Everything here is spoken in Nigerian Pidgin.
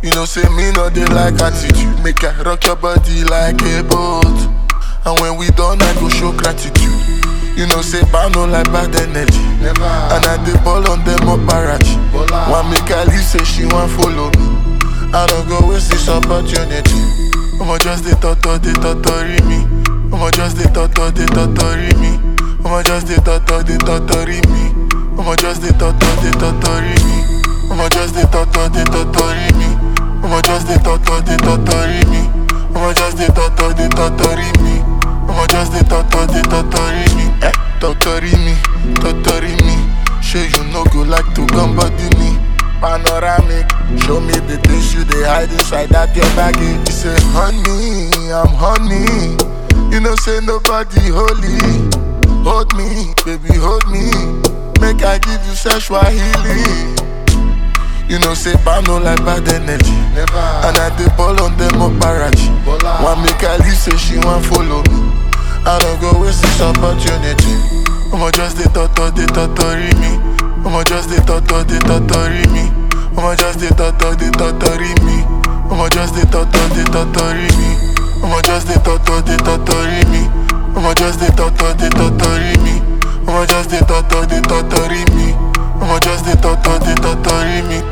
You know, say me no they like attitude. Make I rock your body like a boat. And when we done, I go show gratitude. You know, say no like bad energy. Never. And I dey ball on them up barrage. Bola. One make I leave, say she want follow me. I don't go waste this opportunity. I'ma just dey toto, dey totori me. I'ma just dey toto, dey totori me. I'ma just dey toto, dey totori me. I'ma just dey toto, dey totori me. I'ma just dey toto, dey totori me. I'ma just dey toto, dey totori me. I'ma just dey toto, dey totori me. I'ma just dey toto, dey totori me. Eh, totori me, totori me. Sure you no go like to come body me. Panoramic, show me the things you dey hide inside that your baggy. You say honey, I'm honey. You know say nobody holy. Hold me, baby, hold me. Make I give you sexual healing. You know say no like bad energy. Never. And I dey ball on them up barrage. Bola. One make I leave, say she want follow me. I don't go waste this opportunity. I'ma just dey toto, dey totori me. I'ma just dey toto, dey totori me. I'ma just dey toto, dey totori me. I'ma just dey toto, dey totori me. I'ma just dey toto, dey totori me. I'ma just dey toto, dey totori me. I'ma just dey toto, dey totori me. I'ma just dey toto, dey totori me.